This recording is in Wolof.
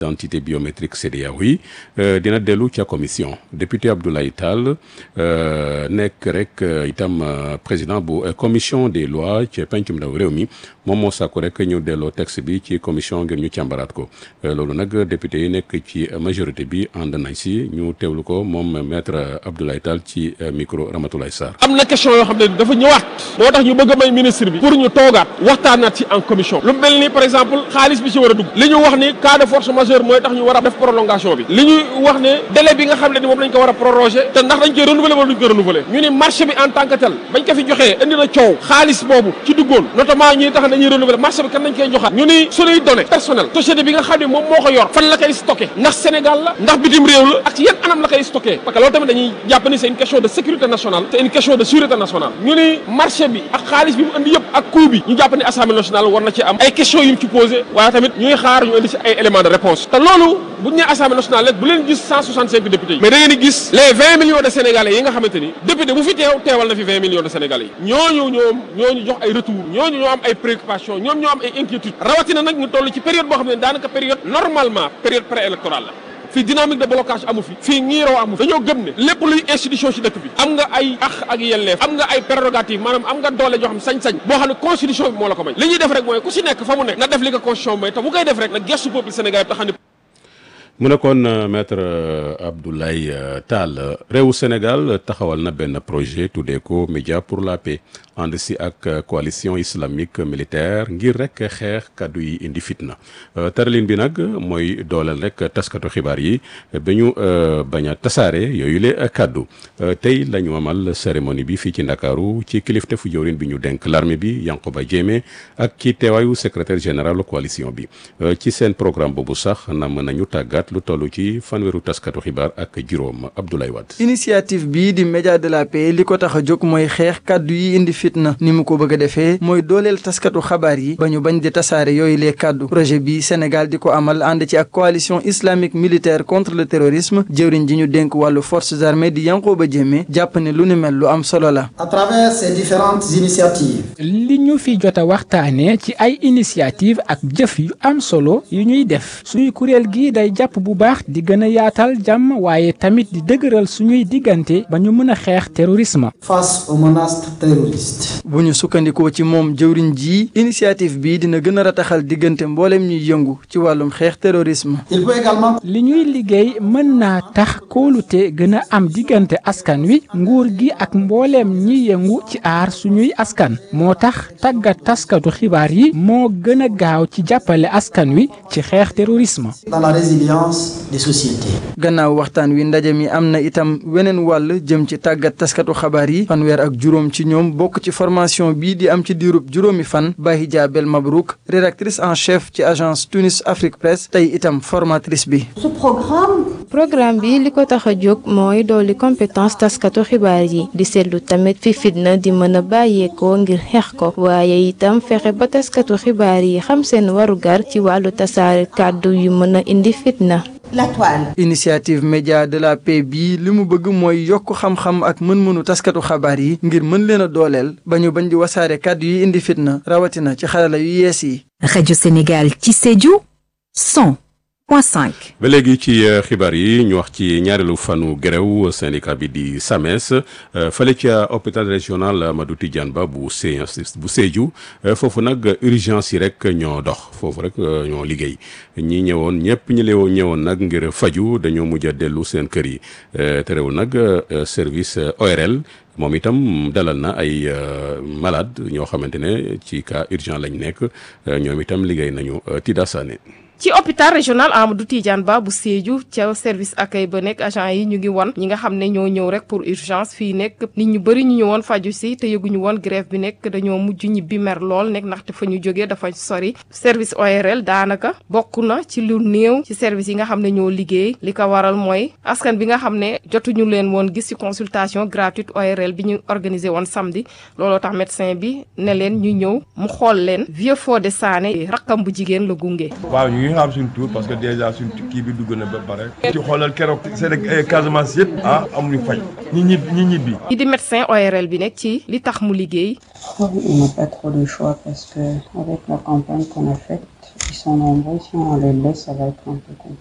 identité biométrique CEDEAO yi dina dellu ca commission député Abdoulaye Tall nekk rek itam président bu commission des lois ca pencum ndaw réew mi moom moo sàkku rek ñu delloo texte bi ci commission ngir ñu càmbaraat ko loolu nag député yi nekk ci majorité bi ànd nañ si ñu teewlu ko moom maître Abdoulaye Tall ci micro Ramatoulaye Sarr. am na question yoo xam ne dafa ñëwaat moo tax ñu bëgg a may ministre bi pour ñu toogaat waxtaanaat ci en commission lu mel ni par exemple xaalis bi ci war a dugg li ñu wax ni cas de force majeure mooy tax ñu war a def prolongation bi li ñuy wax ne délai bi nga xam ne ni moom lañ ko war a proroger te ndax dañ koy renouveler wala duñ ko renouveler ñu ni marché bi en tant que tel bañ ko fi joxee indi na coow xaalis boobu ci duggoon notamment ñi tax dañuy renouveler marché bi kan nañ koy joxaat ñu ni suñuy données personnelles société bi nga xam ne moom moo ko yor fan la koy stocké ndax Sénégal la ndax bitim réew la ak yan anam la koy stocké parce que loolu tamit dañuy jàpp ni c'est une question de sécurité nationale c'est une question de sûreté nationale ñu ni marché bi ak xaalis bi mu indi yëpp ak coût bi ñu jàpp ni assemblée nationale war na ci am ay questions yu mu ci posé waaye tamit ñuy xaar ñu indi ci ay éléments de réponse te loolu bu ñu nee assemblée nationale rek bu leen gis 165 députés yi mais da ngeen di gis les 20 millions de sénégalais yi nga xamante ni député bu fi teew teewal na fi 20 millions de sénégalais yi ñooñu ñoom ñooñu jox ay retour ñooñu ñoo am ay préoccupations ñoom ñoo am ay inquiétudes rawatina nag ñu toll ci période boo xam ne daanaka période normalement période préélectorale la fii dynamique de blocage amu fi fii ñiiroo amu fi dañoo gëm ne lépp luy institution ci dëkk bi am nga ay ax ak yelleef am nga ay prérogative maanaam am nga doole joo xam sañ-sañ boo xam ne constitution bi moo la ko may li ñuy def rek mooy ku si nekk fa mu nekk na def li ko constitution may te bu koy def rek na gestu peuple sénégalais te xam ne mu nekkoon maître Abdoulaye Tall réewu Sénégal taxawal na benn projet tuddee ko média pour la paix ànd si ak coalition islamique militaire ngir rek xeex kàddu yi indi fitna tëralin bi nag mooy dooleel rek taskatu xibaar yi ba ñu bañ a tasaare yooyu le kàddu tey la ñu amal cérémonie bi fii ci Ndakaaru ci kilifte fu jëwrin bi ñu denk l'armée bi Yankoba Diémé ak ci teewaayu secrétaire général coalition bi ci seen programme boobu sax nam nañu tàggat lu toll ci fanweeru taskatu xibaar ak juróom Abdoulaye Wade. initiative bii di média de la paix li ko tax a jóg mooy xeex kàddu yi indi fitna ni mu ko bëgg a defee mooy dooleel taskatu xabaar yi ba ñu bañ di tasaare yooyu les kàddu projet bi Sénégal di ko amal ànd ci ak coalition islamique militaire contre le terrorisme jëwriñ ji ñu dénk wàllu forces armées di Yankoba Diémé jàpp ne lu ni mel lu am solo la. à travers ces différentes initiatives. li ñu fi jot a waxtaanee ci ay initiative ak jëf yu am solo yu ñuy def suñuy kuréel gi day jàpp bu baax di gën a yaatal jàmm waaye tamit di dëgëral suñuy diggante ba ñu mën a xeex terrorisme. face aux menaces terroristes. bu ñu sukkandikoo ci moom jëwriñ ji initiative bi dina gën a rataxal diggante mboolem ñuy yëngu ci wàllum xeex terrorisme. il peut également. li ñuy liggéey mën naa tax kóolute gën a am diggante askan wi nguur gi ak mbooleem ñi yëngu ci aar suñuy askan moo tax tàggat taskatu xibaar yi moo gën a gaaw ci jàppale askan wi ci xeex terrorisme. dans la résilience des sociétés. gannaaw waxtaan wi ndaje mi am na itam weneen wàll jëm ci tàggat taskatu xabaar yi fanweer ak juróom ci ñoom bokk ci formation bii di am ci diirub juróomi fan Bahija Bel Mabrouk rédactrice en chef ci agence Tunis Afrique Presse tey itam formatrice bi. ce programme. programme bi li ko tax a jóg mooy dolli compétence taskatu xibaar yi di seetlu tamit fi fitna di mën a bàyyeekoo ngir xeex ko waaye itam fexe ba taskatu xibaar yi xam seen warugar ci wàllu tasaare kàddu yu mën a indi fitna. la toile. initiative média de la paix bii li mu bëgg mooy yokk xam-xam ak mën-mënu taskatu xabaar yi ngir mën leen a dooleel ba ñu bañ di wasaare kàddu yi indi fitna rawatina ci xarala yu yees yi. rajo Sénégal ci Sédhiou 100 point 5. ba léegi ci xibaar yi ñu wax ci ñaareelu fanu grève syndicat bi di SAMES fële ca hôpital régional Amadou Tidiane Ba bu Sé bu Sédhiou foofu nag urgence yi rek ñoo dox foofu rek ñoo liggéey ñi ñëwoon ñëpp ñi leewoon ñëwoon nag ngir faju dañoo mujj a dellu seen kër yi terewul nag service ORL moom itam dalal na ay malade ñoo xamante ne ci cas urgent lañ nekk ñoom itam liggéey nañu Tida Sané ci hôpital régional Amadou Tidiane Ba bu Sédhiou ca service accueil ba nekk agent yi ñu ngi won ñi nga xam ne ñoo ñëw rek pour urgence fii nekk nit ñu bëri ñu ñëwoon faju si te yëguñu woon grève bi nekk dañoo mujj ñibbi mer lool nekk ndaxte fa ñu jógee dafa sori service ORL daanaka bokk na ci lu néew ci service yi nga xam ne ñoo liggéey li ko waral mooy askan bi nga xam ne jotuñu leen woon gis ci consultation gratuite ORL bi ñu organisé woon samedi looloo tax médecin bi ne leen ñu ñëw mu xool leen Vieux Fodé Sané rakkam bu jigéen la gunge. ñu xam suñu tour parce que déjà suñu kii bi dugg na ba pare ci xoolal keroog seen Casamance yëpp ah amuñu faj ñi ñib ñi ñibbi ñi di médecin ORL bi nekk ci li tax mu liggéey on n'a pas trop de choix parce que avec la campagne qu'on a faite Ils sont nombreux, si on les laisse, ça va être un peu compliqué.